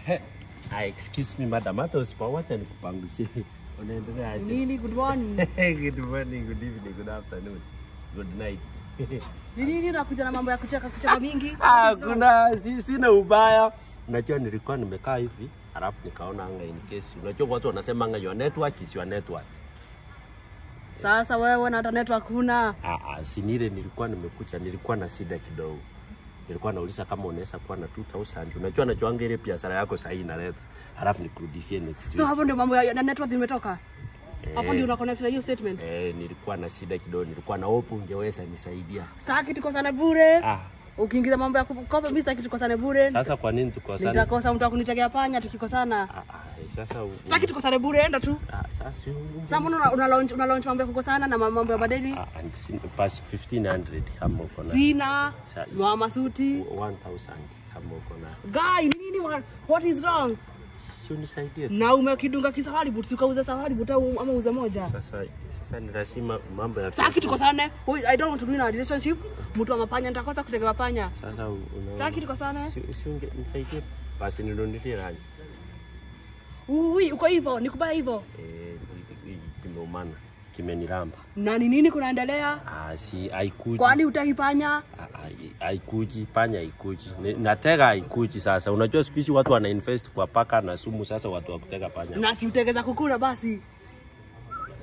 Ah, excuse me madam, hata usipowacha nikupangusie. Unaendelea aje? Nini, good morning. good morning, good evening, good afternoon, good night. Ni nini unakuja na mambo ya kucheka kucheka mingi? Ah, kuna si, sina ubaya. Unajua nilikuwa nimekaa hivi alafu nikaona anga in case. Unajua watu wanasema anga your network is your network. Sasa wewe na hata network huna. Ah, ah, si nile nilikuwa nimekuja, nilikuwa na shida kidogo. Nilikuwa nauliza kama unaweza kuwa na 2000. Unajua najuanga ile biashara yako sasa hii inaleta. Alafu nikurudishie next So week. hapo ndio mambo ya na network imetoka. Hapo Eh. ndio una connect na hiyo statement. Eh, nilikuwa na shida kidogo, nilikuwa na hope ungeweza nisaidia. Sitaki tukosane bure. Ah, Ukiingiza mambo ya kukopa mimi sitaki tukosane bure. sasa kwa nini tukosane? Nitakosa mtu akunitegea panya tukikosana. Ah, ah, eh, sasa u- Sitaki tukosane bure, enda tu. ah, sasa si u- Sasa mbona una, una launch una launch mambo ya kukosana na mambo ya madeni? ah, and si- past 1500 kama uko na Sina. Sa- Mama suti. 1000 kama uko na Guy, ni nini wa- what is wrong? si unisaidie tu. Na umekidunga kisafari but ukauza safari but au ama uze moja. Sasa sasa ni lazima mambo ya Sitaki tukosane. Wait, I don't want to be in a relationship. Mtu wa mapanya nitakosa kutegewa panya. Sasa u- unaona- Sitaki tukosane. si si unge nisaidie basi ninunulie rangi. Ui, uko hivyo, nikubaya hivyo. Eh, i- i- kimeumana kimeniramba. Na ni nini kunaendelea? Ah, si haikuji. Kwani utaki panya? Ah, ah, haikuji panya haikuji Ni- natega haikuji sasa unajua siku hizi watu wana invest kwa paka na sumu sasa watu wa kutega panya Na si utegeza kukula basi.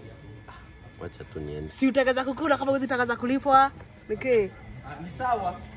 wacha tu niende Si utegeza kukula kama uzitakaza kulipwa. Nike. ni sawa